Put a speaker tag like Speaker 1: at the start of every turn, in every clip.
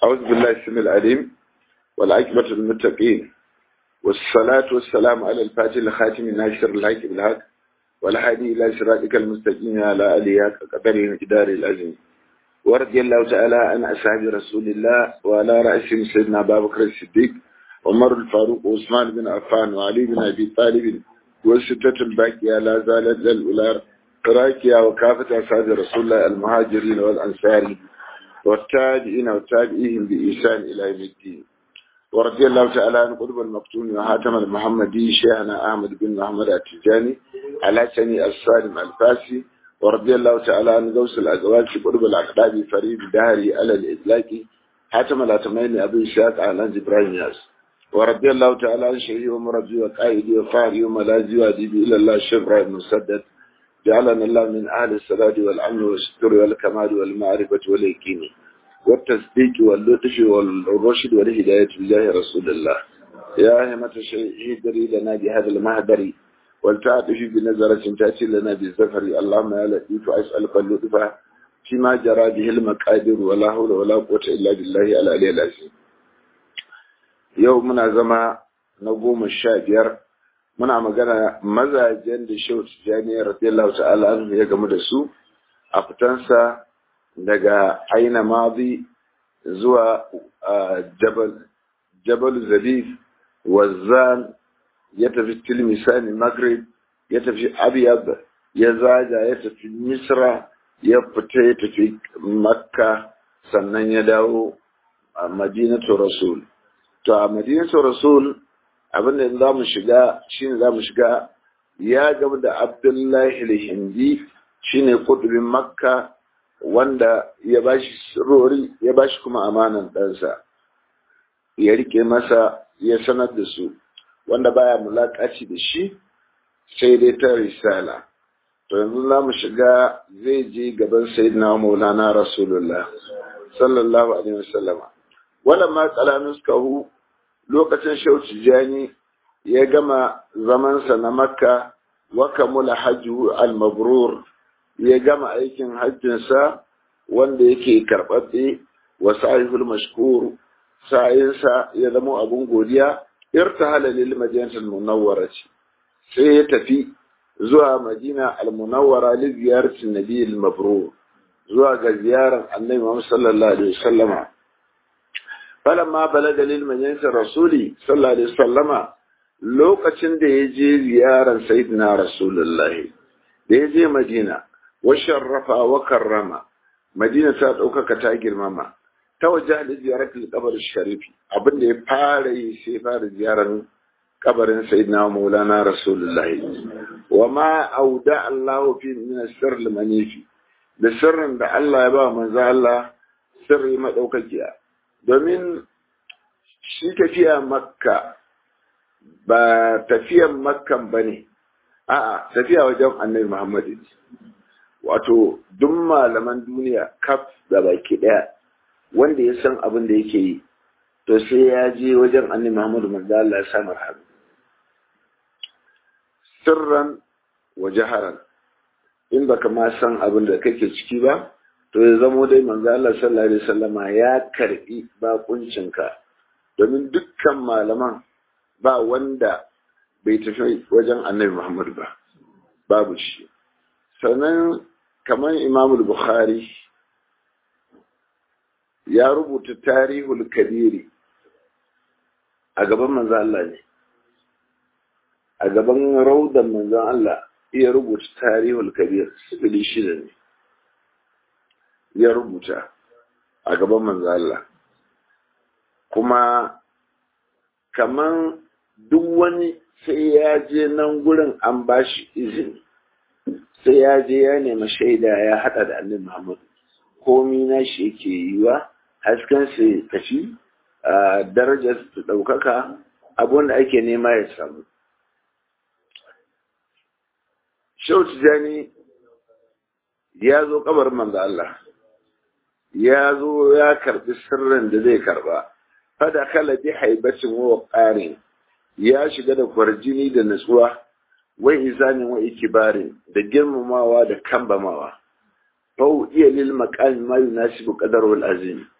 Speaker 1: أعوذ بالله السميع العليم والعاقبة للمتقين والصلاة والسلام على الفاتح الخاتم الناشر الحق بالحق والهادي إلى صراطك المستقيم على آله قدره وجدار العظيم ورضي الله تعالى عن أصحاب رسول الله وعلى رأسهم سيدنا أبا بكر الصديق عمر الفاروق وعثمان بن عفان وعلي بن أبي طالب والستة الباقية لا زالت للأولار راكية وكافة أصحاب رسول الله المهاجرين والأنصار والتابعين والتابعين بإحسان إلى يوم الدين ورضي الله تعالى عن قطب المقتون وحاتم المحمدي شيخنا أحمد بن محمد التجاني على سني السالم الفاسي ورضي الله تعالى عن غوث الأزواج قطب الأقدام فريد داري على الإطلاق حاتم الأتمين أبي إسحاق على إبراهيم ياس ورضي الله تعالى عن شيخي ومربي وقائدي وفاري وملاذي وأديبي إلى الله الشيخ إبراهيم مسدد جعلنا الله من أهل السداد والأمن والستر والكمال والمعرفة واليقين والتصديق واللطف والرشد والهداية بالله رسول الله يا همة الشيء دري لنا بهذا المهدر ولتعطف بنظرة تأتي لنا بالزفر اللهم يا لطيف أسألك اللطف فيما جرى به المقادير ولا حول ولا قوة إلا بالله العلي العظيم يومنا زما نقوم الشابير muna magana mazajen da shehu tijjani radiyallahu ta'ala anhu ya gamu da su a fitansa daga aina madi zuwa jabal jabal zabib wazan ya tafi tilmisani maghrib ya tafi abiyab ya zaga ya tafi misra ya fita ya tafi makka sannan ya dawo a madinatu rasul to a madinatu rasul abinda za mu shiga shine za mu shiga ya gaba da abdullahi al-hindi shine kudubin makka wanda ya bashi sirori ya bashi kuma amanan ɗansa ya rike masa ya sanar da su wanda baya mulakaci da shi sai dai ta risala to yanzu za mu shiga zai je gaban sayyidina maulana rasulullah sallallahu alaihi wasallama wala ma qala nuskahu lokacin shauci jani ya gama zamansa na makka wa kamula hajju al-mabrur ya gama aikin hajjinsa wanda yake karɓaɓɓe wa sa'ihul mashkur sa'insa ya zama abun godiya irtahala lil madinatul munawwara sai ya tafi zuwa madina al-munawwara li ziyarati nabi al-mabrur zuwa ga ziyarar annabi Muhammad sallallahu alaihi wasallama falamma balaga lil majalisar rasuli sallallahu alaihi wasallama lokacin da ya je ziyarar sayyidina rasulullahi da ya je madina wa sharrafa wa karrama madina ta ɗaukaka ta girmama ta waje da ziyarar kabar sharifi abinda ya fara yi sai fara ziyarar kabarin sayyidina maulana rasulullahi wa ma auda allahu fi min sirr manifi da sirrin da Allah ya ba manzo Allah sirri madaukakiya domin shi tafiya makka ba tafiyan makkan ba ne a'a tafiya wajen annabi muhammadu wato duk malaman duniya kaf da baki daya wanda ya san abin da yake yi to sai ya je wajen annabi muhammadu manzo Allah ya samar hannu sirran wa jaharan in baka ma san abin da kake ciki ba to ya zamo dai manzo Allah sallallahu alaihi wasallama ya karbi bakuncinka domin dukkan malaman ba wanda bai tafi wajen annabi Muhammad ba babu shi sannan kamar Imam Bukhari ya rubuta tarihul kabiri a gaban manzo Allah ne a gaban raudan manzon Allah iya rubuta tarihul kabir sifili shida ne ya rubuta a gaban manzo Allah kuma kaman duk wani sai ya je nan gurin an bashi izini sai ya je ya nemi shaida ya hada da annabi Muhammad komi na shi yake yiwa hasken sai tafi darajar su ɗaukaka abun da ake nema ya samu Shehu Tijjani ya zo kabarin manzo Allah ya zo ya karbi sirrin da zai karba fada kala bi haibacin wa qarin ya shiga da kwarjini da nutsuwa wai izanin wa ikibarin da girmamawa da kambamawa fau iya lil maqami ma yunasibu qadaru al azim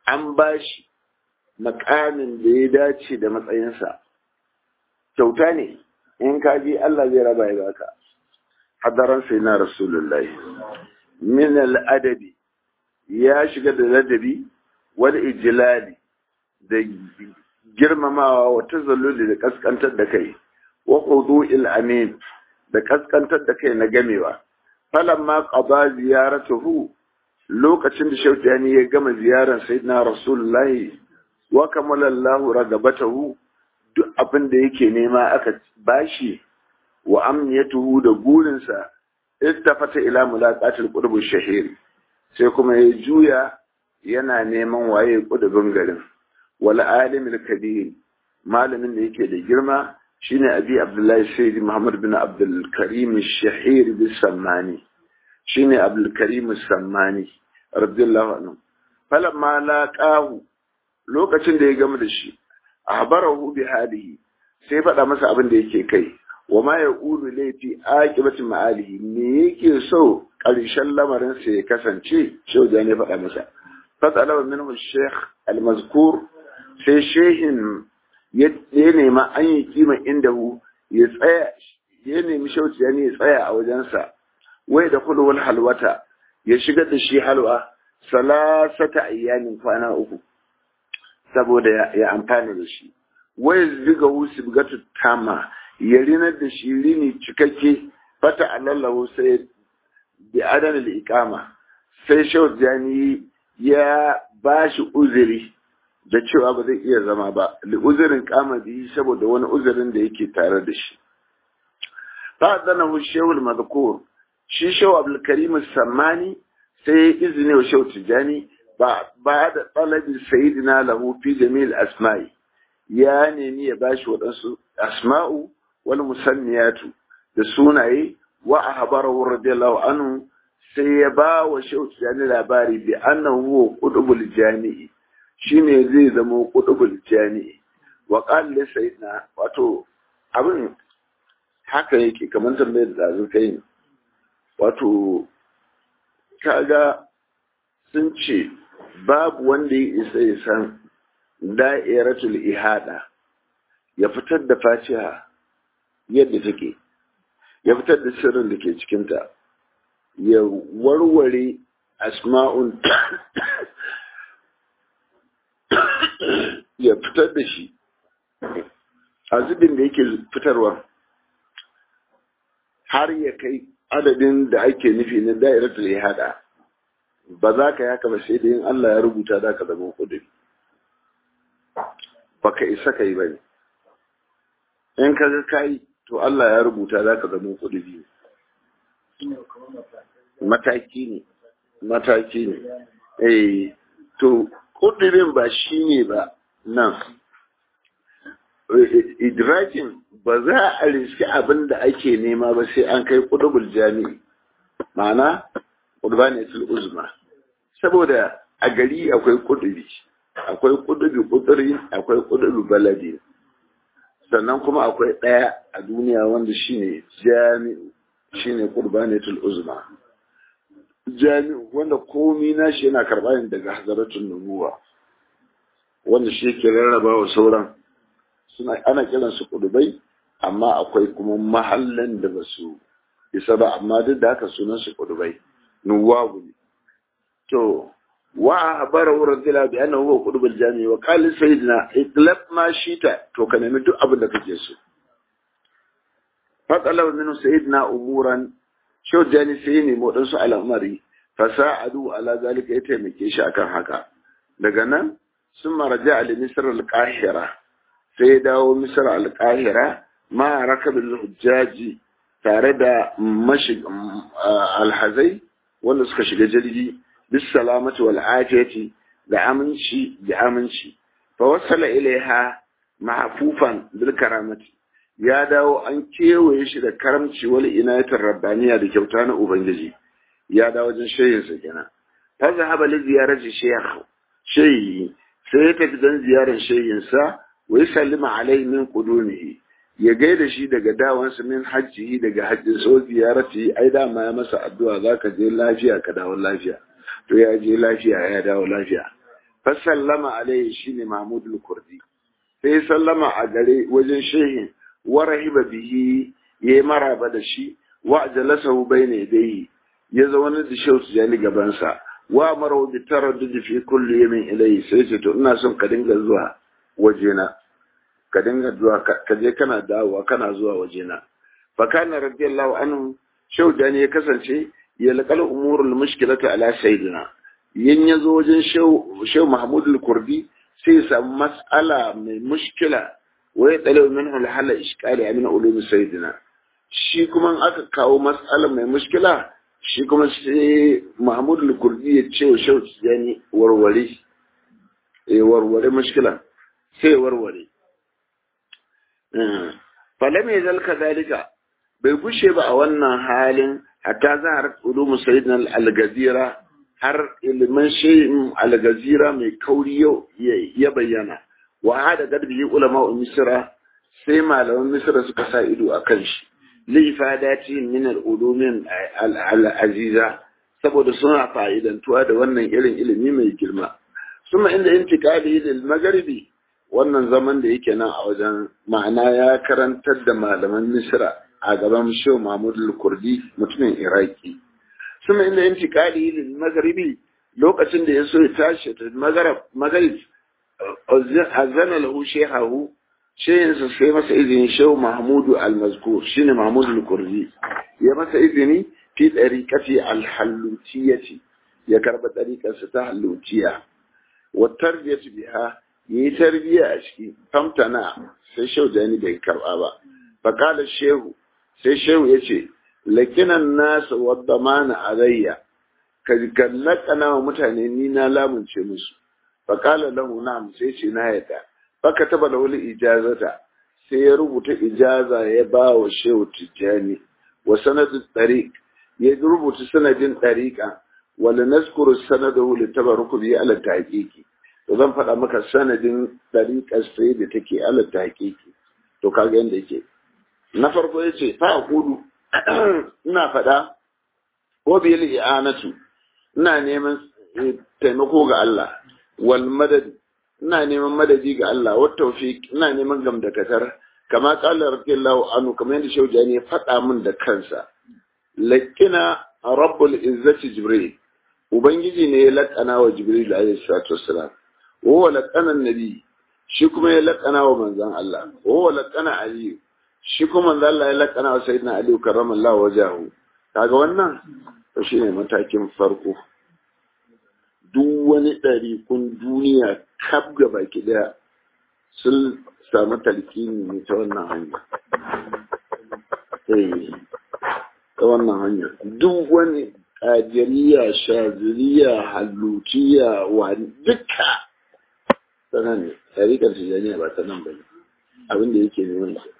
Speaker 1: an bashi makamin da ya dace da matsayinsa kyauta ne in ka ji Allah zai raba ya baka hadaran sai na rasulullahi min al'adabi ya shiga da ladabi wal ijlali da girmamawa wa tazalluli da kaskantar da kai wa qudu'il amin da kaskantar da kai na gamewa falamma qada ziyaratuhu lokacin da shautani ya gama ziyarar sayyidina rasulullahi wa kamala Allah ragabatahu duk abin da yake nema aka bashi wa amniyatuhu da gurinsa istafata ila mulaqatil qurbu shahir sai kuma ya juya yana neman waye kudubin garin wal alimul kabir malamin da yake da girma shine abi abdullahi sayyid muhammad bin abdul karim shahir bis sammani shine abdul karim sammani radiyallahu anhu falamma laqahu lokacin da ya gama da shi ahbarahu bi hadihi sai faɗa masa abin da yake kai wa ma yaqulu laifi aqibati ma'alihi me yake so ƙarshen lamarin sa ya kasance shi da ne faɗa masa fasala minhu shaykh al-mazkur sai shehin ya nema an yi kima indahu ya tsaya ya nemi shauci ya ne ya tsaya a wajensa wai da kulwal halwata ya shigar da shi halwa salasata ayyamin kwana uku saboda ya amfana da shi wai ziga wusu bugatu tama ya rinar da shi rini cikakke fata alallahu sai bi adan iqama sai shawt jani ya bashi uzuri da cewa ba zai iya zama ba li uzurin kama bihi saboda wani uzurin da yake tare da shi fa danahu shawul madhkur shi shaw abdul karim sammani sai izini wa shaw tijani ba da ɗalibin sayidina lahu fi jamil asma'i ya nemi ya bashi waɗansu asma'u wal musanniyatu da sunaye wa ahbarahu radiyallahu anhu sai ya ba wa shehu jani labari bi annahu huwa qutbul jami'i shine zai zama qutbul jami'i wa qala li sayyidina wato abin haka yake kamar tambayar da zai kai wato kaga sun ce babu wanda ya isa ya san da'iratul ihada ya fitar da fatiha yadda take ya fitar da sirrin da ke cikinta ya warware asma'un ya fitar da shi a zubin da yake fitarwa har ya kai adadin da ake nufi na da'iratul ihada ba za ka yaka ba sai da yin Allah ya rubuta za ka zama kudin ba ka isa ka yi ba ne in ka ga kayi to Allah ya rubuta za ka zama kudin mataki ne mataki ne eh to kudirin ba shi ne ba nan idrakin ba za a riski abin da ake nema ba sai an kai kudubul jami'i ma'ana urbanatul uzma saboda a gari akwai kudubi akwai kudubi kuduri akwai kudubi baladi sannan kuma akwai ɗaya a duniya wanda shine jami'u shine qurbanatul uzma jami'u wanda komi nashi yana karɓa ne daga hazaratun nubuwa wanda shi ke rarraba wa sauran suna ana kiran su kudubai amma akwai kuma mahallan da ba su isa ba amma duk da haka sunan su kudubai nuwabu ne to wa habara wa radila bi annahu huwa qutbul jami wa qala sayyidina itlab ma shita to ka nemi duk abin da kake so fa talaba minhu sayyidina umuran shau jani sai ne mu dan su al'amari fa sa'adu ala zalika ya taimake shi akan haka daga nan sun maraja ali misr al-qahira sai ya dawo misr al-qahira ma rakabil hujjaji tare da mashi alhazai wanda suka shiga jirgi bis salamati wal afiyati da aminci da aminci fa wasala ilaiha mahfufan bil karamati ya dawo an kewaye shi da karamci wal inayatar rabbaniya da kyauta na ubangiji ya dawo wajen shehin sa kenan fa zahaba li ziyarati shaykh shehi sai ya tafi dan ziyarar shehin sa wa sallama alaihi min qudumihi ya gaida shi daga dawansa min hajji daga hajjin so ziyarati ai dama ya masa addu'a zaka je lafiya ka dawo lafiya to ya je lafiya ya dawo lafiya fa sallama alaihi shine mahmud al-kurdi sai sallama a gare wajen shehin wa rahiba bihi yayi maraba da shi wa jalasahu bayna yadayhi ya zauna da shehu tijani gaban sa wa mara bi taraddud fi kulli yamin ilayhi sai ce to ina son ka dinga zuwa wajena ka dinga zuwa ka je kana dawowa kana zuwa wajena fa kana radiyallahu anhu shehu tijani ya kasance ya laqal umurul mushkilata ala sayyidina yin yazo wajen shehu shehu mahmud al-kurdi sai ya samu mas'ala mai mushkila wa ya dalau min al-hala iskali min ulum sayyidina shi kuma aka kawo mas'ala mai mushkila shi kuma sai Mahmud al-Kurdi ya ce wa Shehu Tijani warware eh warware mushkila sai warware falam yazal kadalika bai gushe ba a wannan halin hatta zahar ulum sayyidina al-gazira har ilimin shayin al-gazira mai kauri yau ya bayyana wa hada gadbi ulama misra sai malaman misra suka sa ido akan shi lifadati min al-ulumin al-aziza saboda suna fa'idantuwa da wannan irin ilimi mai girma suma inda intiqali lil magharibi wannan zaman da yake nan a wajen ma'ana ya karantar da malaman misra a gaban shehu mahmud al-kurdi mutumin iraki suma inda intiqali lil magharibi lokacin da ya so ya tashi ta magharib magharib azana lahu shehahu shayinsa sai masa izini shehu mahmudu al-mazkur shine mahmudu al-kurdi ya masa izini fi dariqati al-hallutiyati ya karba dariqarsa ta hallutiya wa tarbiyatu biha yi tarbiya a ciki famtana sai shehu jani bai karba ba fa qala shehu sai shehu yace lakinan nas wa damana alayya ka kallakana wa mutane ni na lamunce musu fa qala lahu na'am sai ce na yadda faka taba da wani ijazata sai ya rubuta ijaza ya ba wa shehu tijjani wa sanadin tariq ya rubuta sanadin tariqa wala naskuru sanadahu li tabarruku bi ala tahqiqi to zan faɗa maka sanadin tariqar sai da take ala tahqiqi to kaga yanda yake na farko yace fa aqulu ina faɗa ko bil i'anatu ina neman taimako ga Allah wal madad ina neman madadi ga Allah wa tawfiq ina neman gamdakatar kama qala radiyallahu anhu kamar yadda shaujani ya faɗa min da kansa lakina rabbul izzati jibril ubangiji ne ya lakana wa jibril alayhi salatu wassalam wa huwa lakana nabi shi kuma ya lakana wa manzon Allah wa huwa lakana ali shi kuma manzon Allah ya lakana wa sayyidina ali karramallahu wajahu kaga wannan to shine matakin farko duk wani ɗarikun duniya kaf ga baki ɗaya sun samu talkini ne ta wannan hanya. ta wannan hanya. Duk wani ƙajiriya, shaziriya, hallutiya, wani duka ta nan ne, ɗarikar tijaniya ba ta nan ba ne, abin da yake neman shi.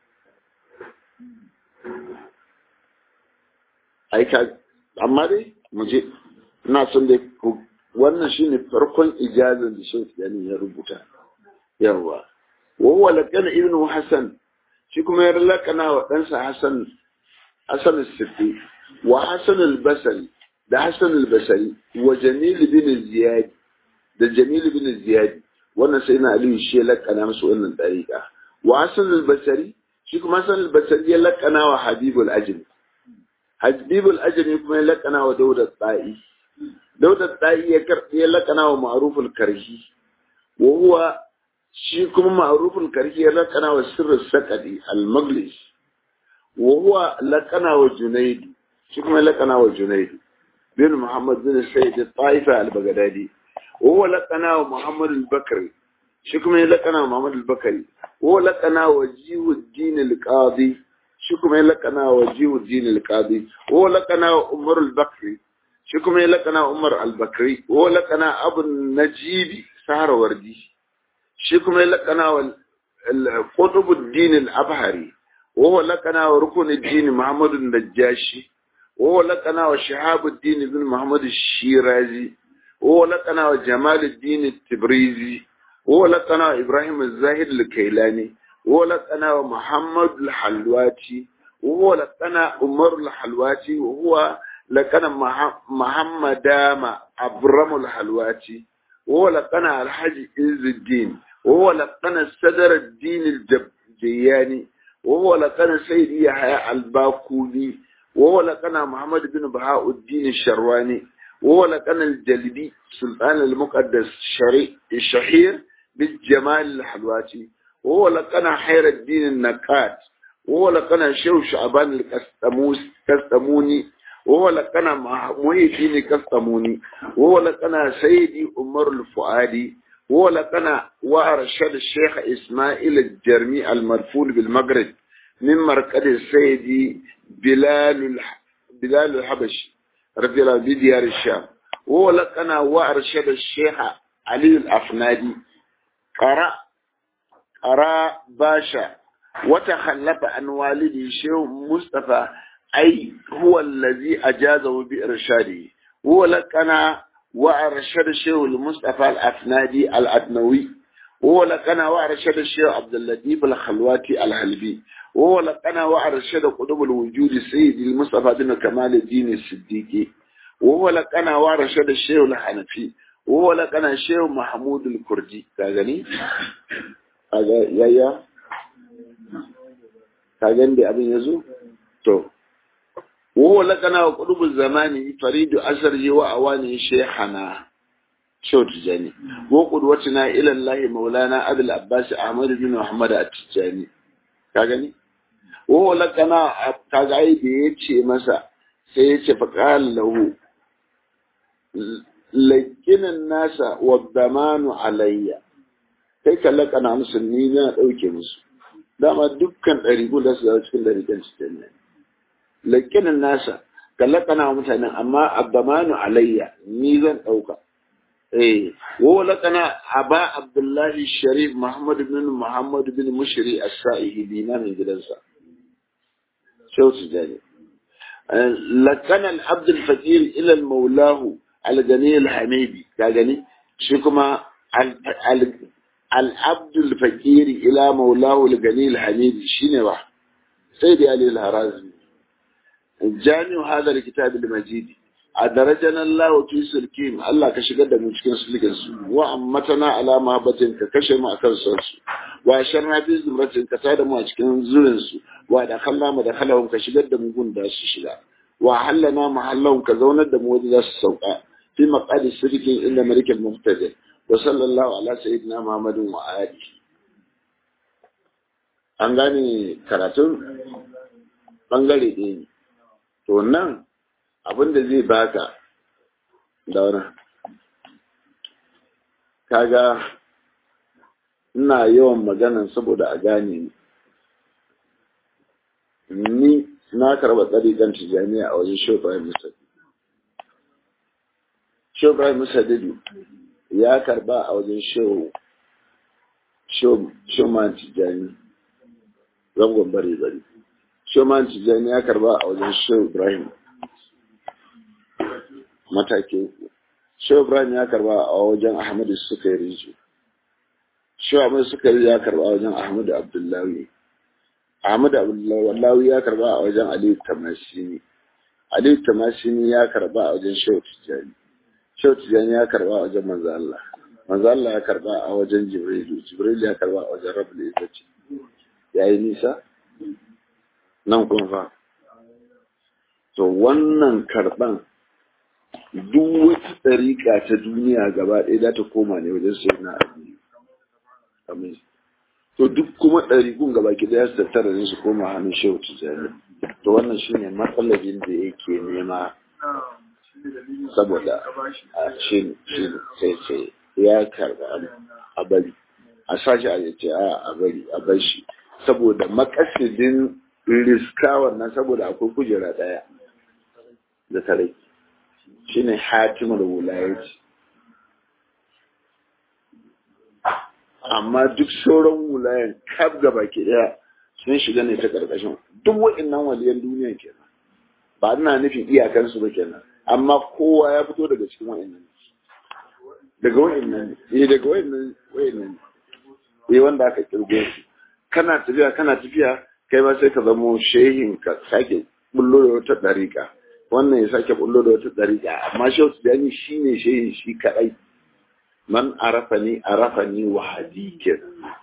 Speaker 1: Aika, amma dai, mu je, ina son dai wannan shine farkon ijazar da Sheikh Tijani ya rubuta yawa wa huwa laqana ibnu Hasan shi kuma ya lakana wa ɗansa Hassan Hassan al-Siddi wa Hassan al-Basri da Hassan al-Basri wa Jamil bin Ziyad da Jamil bin Ziyad wannan sai na Aliyu shi ya lakana musu wannan dariƙa wa Hassan al-Basri shi kuma Hassan al-Basri ya lakana wa Habibul Ajmi Habibul Ajmi kuma ya lakana wa Dawud al-Ta'i Dauda Ɗa'i ya karɓi ya laƙana wa ma'aruful karhi, wa huwa shi kuma ma'aruful karhi ya laƙana wa sirrin saƙaɗi al-maglis, wa huwa laƙana wa Junaidu, shi kuma ya laƙana wa Junaidu, bin Muhammad bin Sayyid Ta'ifa al-Baghdadi, wa huwa laƙana wa Muhammad al-Bakari, shi kuma ya laƙana wa Muhammad al-Bakari, wa huwa laƙana wa Jiwuddin al-Qadi, shi kuma ya laƙana wa Jiwuddin al-Qadi, wa huwa laƙana wa Umar al-Bakri, shi kuma ya laƙana Umar al-Bakri wa laƙana Abu Najibi Sahara Wardi shi kuma ya laƙana wa Qutubuddin al-Abhari wa laƙana wa Rukunuddin Muhammad al-Najashi wa laƙana wa Shahabuddin ibn Muhammad al-Shirazi wa laƙana wa Jamaluddin al-Tibrizi wa laƙana wa Ibrahim al-Zahid al-Kailani wa laƙana wa Muhammad al-Halwati wa laƙana Umar al-Halwati wa huwa لكان محمد أبرم الحلواتي ولقنا الحج عز الدين ولقنا الصدر الدين الجياني ولقنا سيد يحيى الباكوني ولقنا محمد بن بهاء الدين الشرواني ولقنا الجلدي سلطان المقدس الشهير بالجمال الحلواتي ولقنا حير الدين النكات ولقنا شو شعبان الكستموس كستموني ولقنا محي الدين كستموني ولقنا سيدي عمر الفؤادي ولقنا وأرشد الشيخ إسماعيل الجرمي المدفون بالمغرب من مركز السيدي بلال بلال الحبشي رضي الله بديار الشام ولقنا وأرشد الشيخ علي الأفنادي قرأ قرأ باشا وتخلف عن والدي شيخ مصطفى أي هو الذي أجازه بإرشاده ولقنا وأرشد الشيخ المصطفى الأفنادي الأدنوي ولقنا وأرشد الشيخ عبد اللطيف الخلواتي الحلبي ولقنا وأرشد قطب الوجود السيد المصطفى بن كمال الدين الصديقي ولقنا وأرشد الشيخ الحنفي ولقنا الشيخ محمود الكردي كاغني kaga yaya kagan da abin yazo to وهو لقنا قلوب الزمان فريد أسره وأوانه شيخنا شو تجاني وقدوتنا إلى الله مولانا أبي العباس أحمد بن محمد التجاني كاغني وهو لقنا كاغاي بيتشي مسا سيتشي فقال له لكن الناس والضمان علي kai kallaka na musulmi na ɗauke musu dama dukkan ɗarigu da su zama cikin ɗarikan su ne lakinin nasa kallakana mutanen amma abdamanu alayya ni zan ɗauka eh wo lakana aba abdullahi sharif muhammad bin muhammad bin mushri as-sa'ihi dina min gidansa shautu jani lakana al-abd al-fakir ila al-maulahu al-gani al-hamidi ka gani shi kuma al-abd al-fakir ila maulahu al-gani al-hamidi shine ba sai da ali al-harazi jami'u hadar kitab al-majid adarajana Allah fi sulkim Allah ka shigar da mu cikin sulkin su wa ammatana ala mahabbatin ka kashe mu akan son su wa sharna fi zumratin ka tada mu a cikin zurin su wa da khalla mu da khalahum ka shigar da mu gun da su shiga wa hallana mahallahum ka zaunar da mu wajen za su sauka fi maqadi sulkin inda malikin muqtadir wa sallallahu ala sayyidina muhammadin wa alihi an gane karatun bangare ɗaya ne to nan abin da zai baka da wani kaga ina yawan maganan saboda a gane ni ni na karɓa tsarikan tijjani a wajen shofayen musadi shofayen musadi ya karɓa a wajen shoman tijjani zangon bari bari shoman tijjani ya karɓa a wajen shehu ibrahim mataki uku shehu ibrahim ya karɓa a wajen ahmadu sukari shehu ahmadu sukari ya karɓa a wajen ahmadu abdullahi Ahmad Abdullahi ya karba a wajen Aliyu Tamashini. Aliyu Tamashini ya karba a wajen Shehu Tijjani. Shehu Tijjani ya karba a wajen Manzo Allah. Manzo Allah ya karba a wajen Jibrilu. Jibrilu ya karba a wajen Rabbul Izzati. Yayi nisa? Nan kun fa. To wannan karban duk wata tsarika ta duniya gaba ɗaya za ta koma ne wajen Sayyidina Ali. Amin. to duk kuma ɗariƙun gaba ki ɗaya su tattara ne su koma hannun shehu tijjani to wannan shine matsalabin da yake nema saboda a shi sai sai ya karɓa a bari a sashi a yace a a bari a bar shi saboda makasidin riska wannan saboda akwai kujera ɗaya da tare shine hatimul wulayaci amma duk sauran wulayen kaf gaba ke daya sun shiga ne ta karkashin duk wa'annan waliyan duniya kenan ba ina nufin iyakansu ba kenan amma kowa ya fito daga cikin wa'annan daga wa'annan eh daga wa'annan wa'annan eh wanda aka kirgo su kana tafiya kana tafiya kai ma sai ka zamo shehin ka sake bullo da wata dariƙa wannan ya sake bullo da wata dariƙa amma shehu tijani shine shehin shi kadai man arafani arafani wa hadikin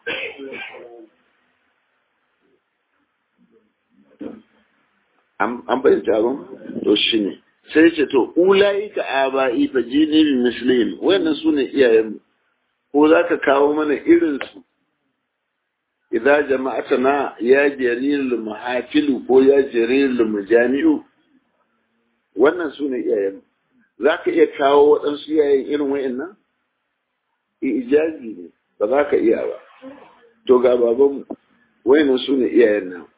Speaker 1: an bayyanta abin to shi ne sai ce to ulayi ka aba'i fa jini bi muslim wayannan su ne iyayenmu ko za ka kawo mana irinsu idza jama'atana ya jarirul mahafilu ko ya jarirul mujami'u wannan su ne iyayenmu za ka iya kawo waɗansu iyayen irin wayannan ijazi ne ba za ka iya ba to ga babanmu wayannan su ne iyayen nan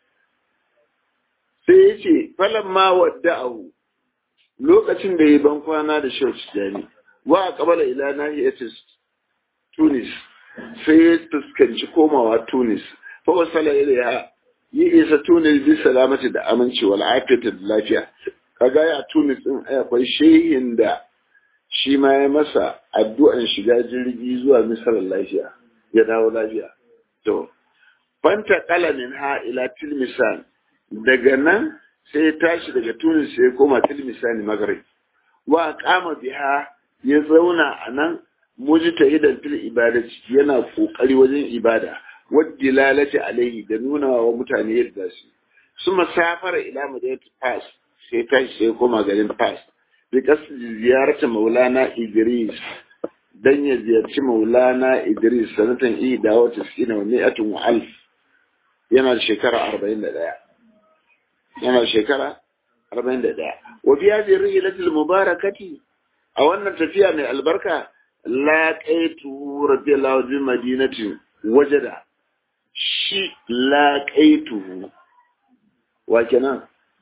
Speaker 1: sai ya ce falon ma wadda'ahu lokacin da ya ban kwana da shau tijjani wa a kabala ila nahiyatis tunis sai ya fuskanci komawa tunis fa wasala ya yi isa tunis bi salamati da aminci wal afiyata da lafiya kaga ya tunis din akwai shehin da shi ma ya masa addu'an shiga jirgi zuwa misar lafiya ya dawo lafiya to fanta kalamin ha ila tilmisan daga nan sai ya tashi daga tunis sai ya koma tilmisani maghrib wa kama biha ya zauna a nan mujtahidan fil ibadati yana kokari wajen ibada wadda lalata alaihi da nuna wa mutane yadda su suma safara ila madinatu fas sai tashi sai koma garin fas bi kasdi ziyarta maulana idris dan ya ziyarci maulana idris sanatan ihda wa tisina wa mi'atun wa alf yana da shekara arba'in da ɗaya yana da shekara arba'in da ɗaya wa fi hadhihi rihlatil mubarakati a wannan tafiya mai albarka laƙaitu radiyallahu bi madinatin wajada shi laƙaitu wa kenan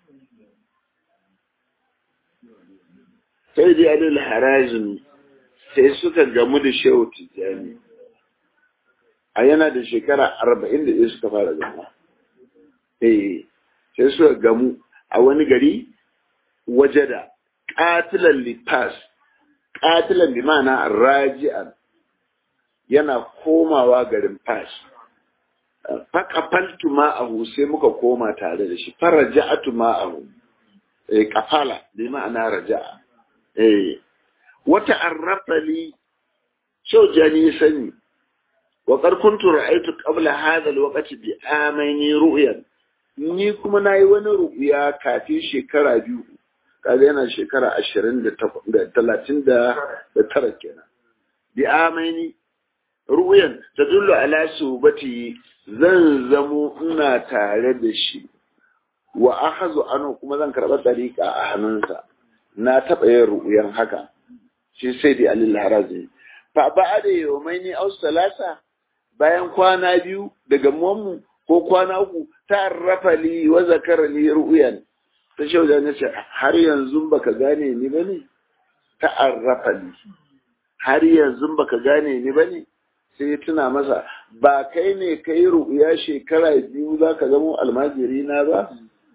Speaker 1: sai dai alil harajin sai suka gamu da shehu tijjani a yana da shekara arba'in da ɗaya suka fara gama eh sai suka gamu a wani gari wajada ƙatilan lipas ƙatilan bi ma'ana raji'an yana komawa garin fas faƙafaltu ma'ahu sai muka koma tare da shi faraja'atu ma'ahu eh kafala bi ma'ana raja'a eh wata arrafali shau jani sani wa qad kuntu ra'aytu qabla hadha alwaqti bi amaini ru'yan ni kuma nayi wani ru'ya kafin shekara biyu kaga yana shekara ashirin da talatin da tara kenan bi amaini ru'yan tadullu ala subati zan zamo ina tare da shi wa akhazu anu kuma zan karɓa dariƙa a hannunsa na taɓa yin ru'yan haka shi sai dai alil harazi fa ba'ada yawmaini aw salasa bayan kwana biyu daga mu ko kwana uku ta'arrafa li wa zakara li ru'yan ta shauda na ce har yanzu baka gane ni bane ta'arrafa li har yanzu baka gane ni bane sai ya tuna masa ba kai ne kai ru'ya shekara biyu zaka zama almajiri na ba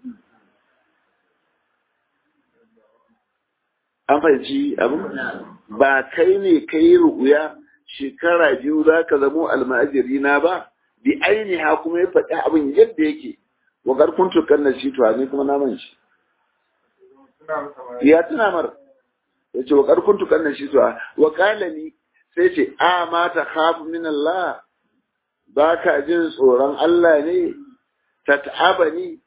Speaker 1: an fahimci abin ba kai ne kai ru'ya shekara biyu za ka zamo almajiri na ba bi ainiha kuma ya faɗi abin yadda yake wa garkun tukan na shi ne kuma na man shi ya tuna mar ya ce wa garkun tukan na shi wa kalani sai ce a ma ta khafu min Allah ba ka jin tsoron Allah ne tat'abani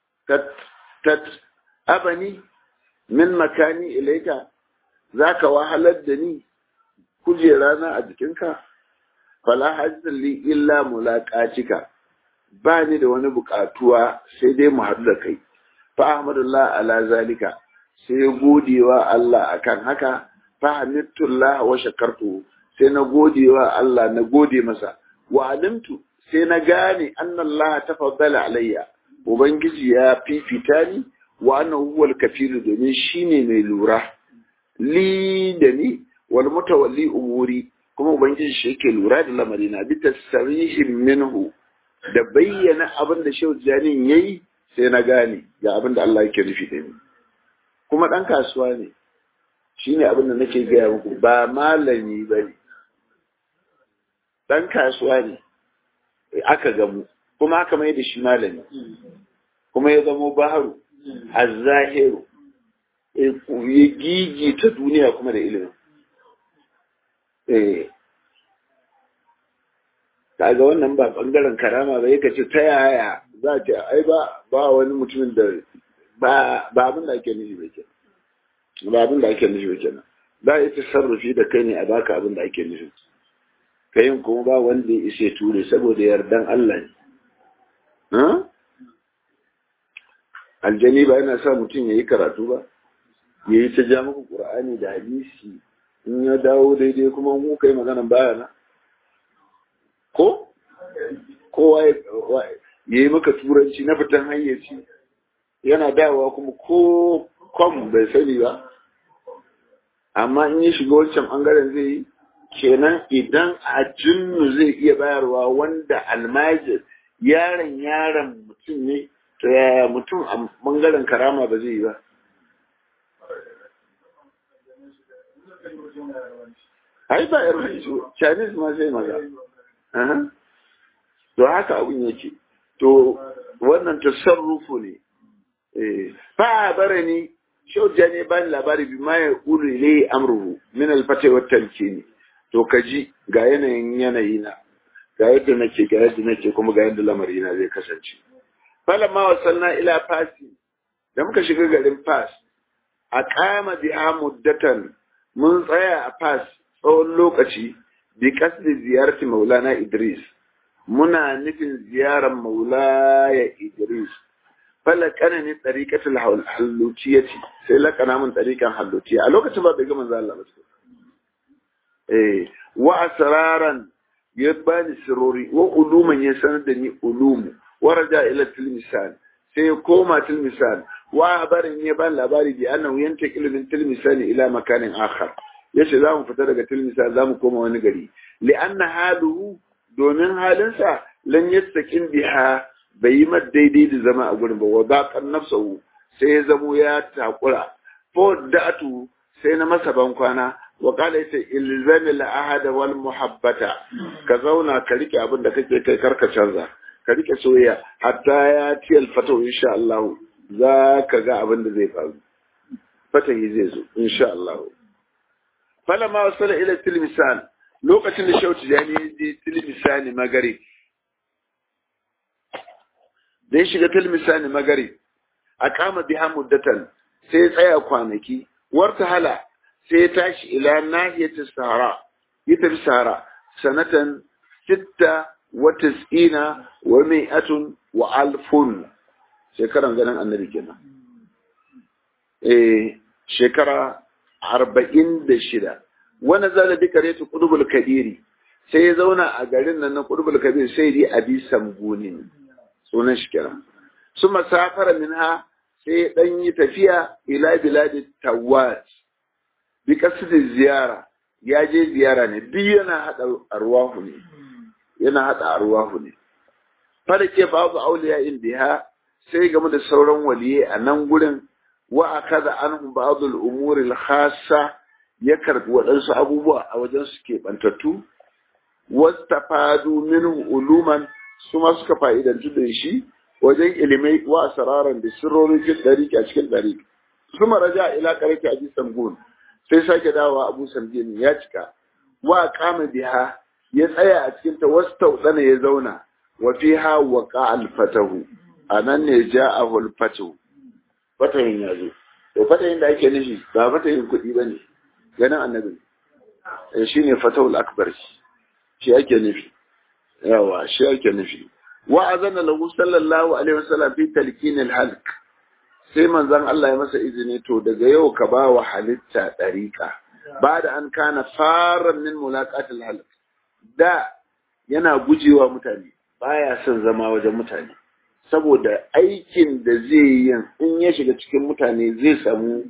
Speaker 1: tat'abani min makani ilaika zaka wahalar da ni kujera na a jikinka fala hajjin li illa mulaqatika ba ni da wani bukatuwa sai dai mu haɗu da kai fa ahmadullah ala zalika sai godewa Allah akan haka fa hamidullah wa shakartu sai na godewa Allah na gode masa wa alimtu sai na gane annallaha tafaddala alayya ubangiji ya fifita ni wa annahu huwal kafiru domin shine mai lura li da ni wal mutawalli umuri kuma ubangiji shi yake lura da lamarina bi tasrihin minhu da bayyana abin da shehu janin yayi sai na gane ga abin da Allah yake nufi da ni kuma dan kasuwa ne shine abin da nake gaya muku ba malami bane dan kasuwa ne aka gamu kuma aka mai da shi malami kuma ya zamo baharu azzahiru ya gigi ta duniya kuma da ilimin eh kaga wannan ba bangaren karama ba yake ce ta yaya za ce ai ba ba wani mutumin da ba ba abin da ake nufi ba kenan ba abin da ake nufi ba kenan za a yi tasarrufi da kai ne a baka abin da ake nufi kayin kuma ba wanda ya isa ture saboda yardan Allah ne aljani ba yana sa mutum ya yi karatu ba ya yi ta ja muku ƙur'ani da hadisi in ya dawo daidai kuma mu kai maganan baya na ko kowa ya yi maka turanci na fitan hayyaci yana dawowa kuma ko kom bai sani ba amma in ya shiga wancan bangaren zai yi kenan idan a jinnu zai iya bayarwa wanda almajir yaron yaron mutum ne to yaya mutum a bangaren karama ba zai yi ba ai ba yar chinese ma sai maza to haka abin yake to wannan tasarrufu ne fa barani shauja ne bani labari bi ma ya ulu ilai amruhu min alfata wa talkini to kaji ga yanayin yanayi na ga yadda nake ga yadda nake kuma ga yadda lamari na zai kasance falamma wasalna ila fasi da muka shiga garin fas a kama biha muddatan mun tsaya a fas tsawon lokaci bi kasdi ziyarti maulana idris muna nufin ziyarar maulaya idris falakana ne tsarikatul hallutiyati sai lakana min tsarikan hallutiya a lokacin ba bai ga manzo Allah ba eh wa asraran ya bani sirori wa uluman ya sanar da ni ulumu wa raja ila tilmisan sai ya koma tilmisan wa barin ya bani labari bi annahu yantaqilu min tilmisan ila makanin akhar yace za mu fita daga tilmisan za mu koma wani gari li anna haluhu domin halinsa lan yastaqim biha bai yi mata daidai da zama a gurin ba wa zaƙar nafsahu sai ya zamo ya takura fa da'atu sai na masa ban kwana wa qala ita ilzami la ahada wal muhabbata ka zauna ka rike abin da kake kai karka canza ka rike soyayya hatta ya ci alfata insha Allah za ka ga abin da zai faru fatahi zai zo insha Allah falama wasala ila tilmisan lokacin da shauti jani ya je tilmisani magari da ya shiga tilmisani magari a kama biha muddatan sai ya tsaya kwanaki warta hala sai ya tashi ila nahiyatis sahara ya tafi sahara sanatan sitta wa tis'ina wa mi'atun wa alfun shekaran ganin annabi kenan eh shekara arba'in da shida wani zala bi karetu kudubul kabiri sai ya zauna a garin nan na kudubul kabir sai dai abi samguni sunan shi kira su masafara minha sai ya dan yi tafiya ila biladi tawat bi kasdi ziyara ya je ziyara ne duk yana hada arwahu ne yana hada arwahu ne fara ke babu auliya indiha sai game da sauran waliye a nan gurin wa akaza anhum ba'd al-umur al-khassa ya karbi waɗansu abubuwa a wajen su ke bantattu wastafadu minhu uluman su ma suka fa'idantu da shi wajen ilimai wa asararan da sirrorin cikin ɗariƙi a cikin ɗariƙi su raja ila ƙarfi a jisan gun sai sake dawowa abu samgin ya cika wa kama biha ya tsaya a cikin ta wasu tauɗana ya zauna wa fiha wa qa'al fatahu anan ne ja'ahu al-fatahu fatahin ya zo to fatahin da ake nufi ba fatahin kuɗi ba ne ganin annabi shi ne fatahul akbar shi ake nufi yawa shi ake nufi wa azana lahu sallallahu alaihi wasallam fi talqin al-halq sai manzon Allah ya masa izini to daga yau ka ba wa halitta dariqa ba da an kana faran min mulaqat al-halq da yana gujewa mutane baya son zama wajen mutane saboda aikin da zai yi in ya shiga cikin mutane zai samu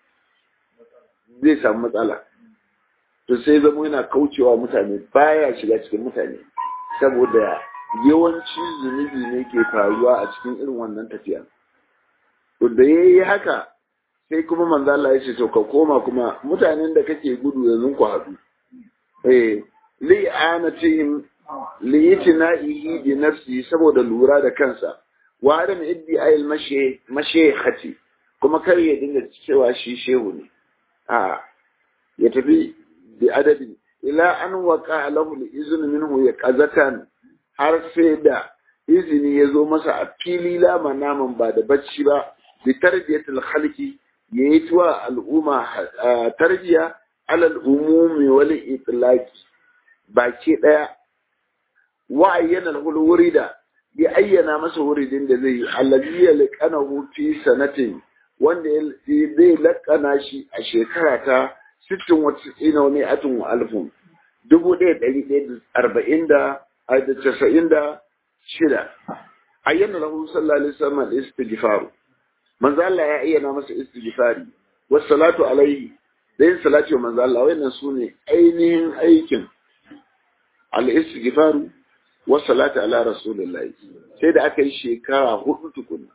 Speaker 1: zai samu matsala to sai zama yana kaucewa mutane baya shiga cikin mutane saboda yawanci zunubi ne ke faruwa a cikin irin wannan tafiya to da ya yi haka sai kuma manzo Allah ya ce to ka koma kuma mutanen da kake gudu yanzu ku haɗu eh li'anatihim li'itina'ihi bi nafsi saboda lura da kansa wa adam iddi ayil mashe mashekhati kuma kar ya dinga cewa shi shehu ne a ya tafi bi adadin ila an waka lahu izin minhu ya kazatan har sai da izini ya zo masa a fili lama naman ba da bacci ba bi tarbiyatul khalqi yayi tuwa al'umma tarbiya alal umumi wal itlaqi baki daya wa ayyana al wurida ya ayyana masa wuridin da zai yi allazi yalqanahu fi sanatin wanda zai lakana shi a shekara ta sittin wata tsina wani atin wa alfun dubu ɗaya ɗari ɗaya da arba'in da da casa'in da shida ayyana lahu sallallahu alaihi wasallam da istighfaru manzo Allah ya ayyana masa istighfari was salatu alaihi da yin salati wa manzo Allah wayannan sune ainihin aikin al istighfaru was salatu ala rasulillahi sai da aka yi shekara hudu tukuna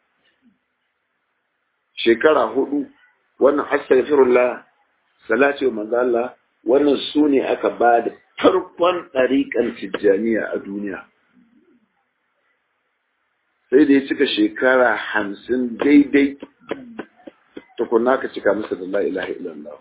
Speaker 1: shekara hudu wannan astaghfirullah salati wa manzo Allah wannan su ne aka ba da farkon ɗariƙan tijjaniya a duniya sai da ya cika shekara hamsin daidai tukunna ka cika masa da la ilaha illallah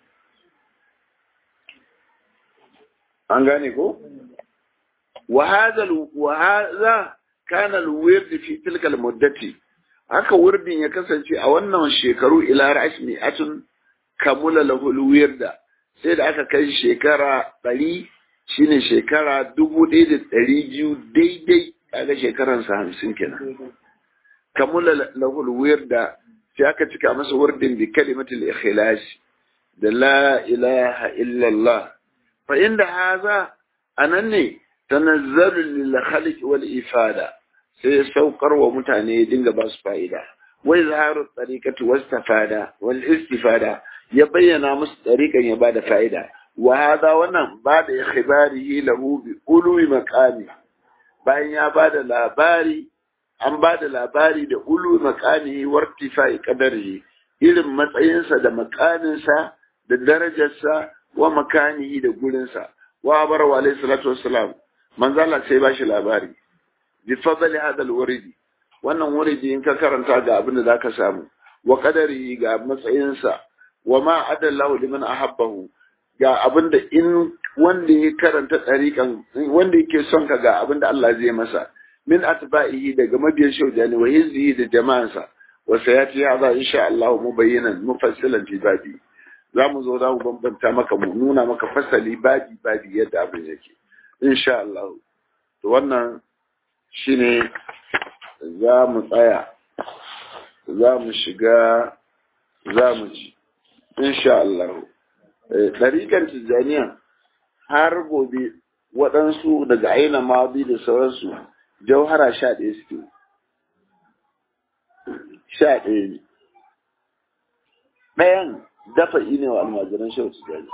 Speaker 1: an gane ko wa hadha kana al-wird fi tilka al-muddati haka wurdin ya kasance a wannan shekaru ila ra'ash mi'atun kamula lahul wirda sai da aka kai shekara ɗari shine shekara dubu ɗaya da ɗari biyu daidai kaga shekaransa hamsin kenan kamula lahul wirda sai aka cika masa wurdin bi kalimatul ikhlas da la ilaha illallah fa inda haza anan ne tanazzalu lil khaliq wal ifada sai ya saukar wa mutane ya dinga ba su fa'ida wai zaharu tariqatu wastafada wal istifada ya bayyana musu tariqan ya bada fa'ida wa hada wannan ba da ikhbarihi lahu bi ulwi maqami bayan ya bada labari an bada labari da ulwi maqami wartifai qadarihi irin matsayinsa da makaninsa da darajarsa wa makanihi da gurinsa wa bar wa alayhi salatu wassalam manzo Allah sai ba shi labari bi fadli hada alwuridi wannan wuridi in ka karanta ga abin da zaka samu wa qadari ga matsayinsa wa ma adallahu liman ahabbahu ga abin da in wanda ya karanta tsarikan wanda yake son ka ga abin da Allah zai masa min atba'ihi daga mabiyan shaujani wa hizbihi da jama'ansa wa sayati hadha insha Allah mubayyinan mufassilan fi babi za mu zo za mu bambanta maka mu nuna maka fasali babi babi yadda abin yake insha Allah to wannan shine za mu tsaya za mu shiga za mu ji insha Allah ɗariƙar tijjaniya har gobe waɗansu daga aina mabi da sauransu jauhara sha ɗaya suke sha ɗaya ne ɗayan dafa ne wa almajiran shau tijjani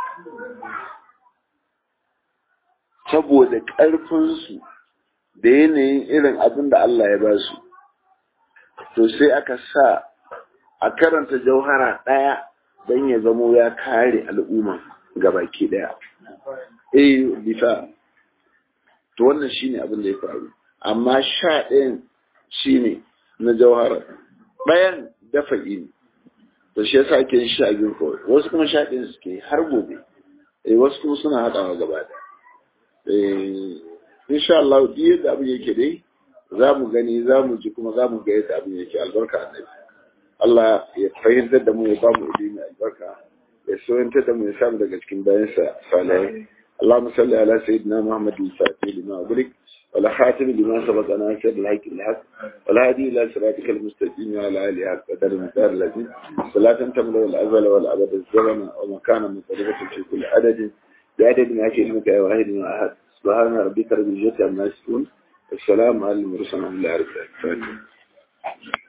Speaker 1: saboda ƙarfinsu da yanayin irin abin da Allah ya ba su to sai aka sa a karanta jauhara ɗaya don ya zamo ya kare al'umma baki ɗaya eh bisa to wannan shine abin da ya faru amma sha ɗayan shine na jauhara ɗayan dafa ne to shi yasa ake yin sha biyun kawai wasu kuma sha ɗayan suke har gobe eh wasu kuma suna haɗawa gaba ɗaya eh insha Allah duk yadda abin yake dai za mu gani za mu ji kuma za mu ga yadda abin yake albarka annabi Allah ya fahimtar da mu ya ba mu ilimi albarka ya soyantar da mu ya samu daga cikin bayansa salihai اللهم صل على سيدنا محمد الفاتح لما أغلق ولا خاتم لما سبق ناصر الحق الحق والهادي إلى صراطك المستقيم وعلى آله حق قدر المقدار الذي صلاة تملأ الأزل والأبد الزمن ومكانا مختلفة في كل عدد بعدد ما في علمك يا واحد أحد سبحان ربك رب العزة عما يصفون والسلام على المرسلين والحمد لله رب العالمين